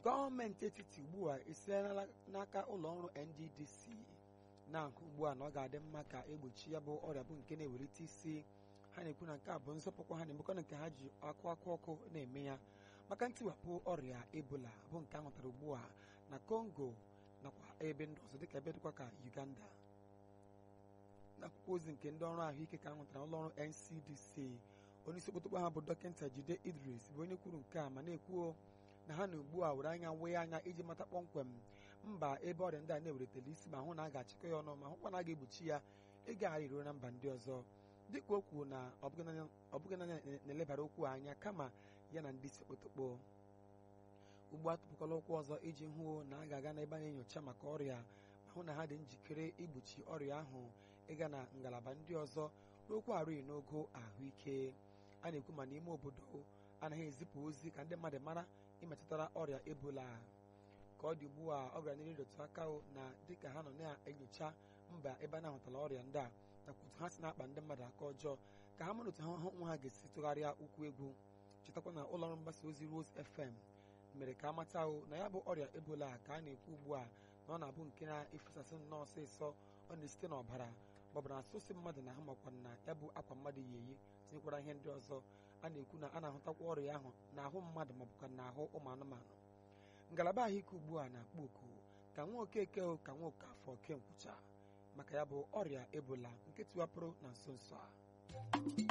gọọmenti etiti ugbu a esiela n'aka ụlọ ọrụ nddc na-ahụ ugbu a na ọ ga-adị mma ka egbochi ya bụ ọrịa bụ nke na-ewelite isi ha na-ekwu na nke a bụ nzọpụkwa ha na-emekwana nke ha ji akụ akụ ọkụ na-eme ya maka ntiwapụ ọrịa ebola bụ nke a hụtara ugbu a na congo nakwa ebe ndị ọzọ dịka ebe dịkwa ka uganda n'akwụkwọ ozi nke ndị ọrụ ahụike ka a hụtara ụlọ ọrụ ncdc onye isi okpotokpo ha bụ dọkịta jide idris bụ onye kwuru nke a ma na-ekwuo na ha na ugbu a were anya wee anya iji mata kpọmkwem mba ebe ọrịa ndị a na-eweretela isi ma hụ na a ga-achịkọ ya ọnụ ma hụkwa na a ga-egbochi ya ịgagharị ruo na mba ndị ọzọ dịka o kwuru na ọ bụghị naanị na-elebara okwu anya kama ya na ndị isi okpotokpo ugbu a tụpụkwala ụkwụ ọzọ iji hụ na a ga-aga n'ebe a na-enyocha maka ọrịa ma hụ na ha dị njikere igbochi ọrịa ahụ ịga na ngalaba ndị ọzọ n'okwu arụghị n'ogo ahụike a na-ekwu ma n'ime obodo anaghị ezipụ ozi ka ndị mmadụ mara imetụtara ọrịa ebola ka ọ dị ugbu a ọ gara n'ihu ịrụtụ aka na dịka ha nọ na-enyocha mba ebe a na-ahụtala ọrịa ndị a nakwa otu ha si na-akpa ndị mmadụ aka ọjọọ ka ha mara otu ha nwa ha ga-esi tụgharịa ụkwụ egwu chetakwa na ụlọọrụ mgbasa ozi Rose FM mere ka a mata ahụ na ya bụ ọrịa ebola ka a na-ekwu ugbu a na ọ na-abụ nke na-efesasị nnọọ ọsịsọ ọ na-esite n'ọbara maọbụ na asụsụ mmadụ na ahụ makwa na ya bụ akwa mmadụ yi eyi tinyekwara ihe ndị ọzọ a na-ekwu na a na-ahụtakwa ọrịa ahụ n'ahụ mmadụ maọbụkwa n'ahụ ụmụ anụmanụ ngalaba ahụike ugbu a na-akpọ oku ka nwa okeke ka nwa okafọ ke nkwụcha maka ya bụ ọrịa ebola nke tiwapụrụ na nso nso a